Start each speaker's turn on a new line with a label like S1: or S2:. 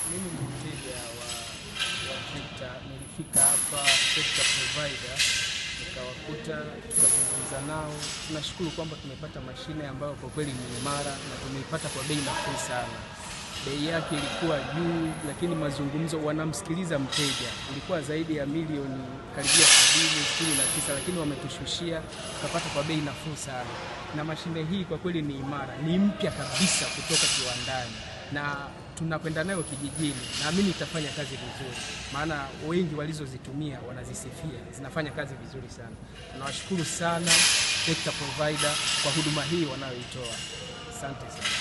S1: Mimi ni mteja wa, wa trekta. Nilifika hapa trekta provider nikawakuta, tukazungumza nao. Tunashukuru kwamba tumepata mashine ambayo kwa kweli ni imara na tumeipata kwa bei nafuu sana. Bei yake ilikuwa juu, lakini mazungumzo, wanamsikiliza mteja. Ilikuwa zaidi ya milioni karibia sabini sitini na tisa, lakini wametushushia tukapata kwa bei nafuu sana. Na mashine hii kwa kweli ni imara, ni mpya kabisa kutoka kiwandani na tunakwenda nayo kijijini. Naamini itafanya kazi vizuri, maana wengi walizozitumia wanazisifia, zinafanya kazi vizuri sana. Tunawashukuru sana Trekta Provider kwa huduma hii wanayoitoa. Asante sana.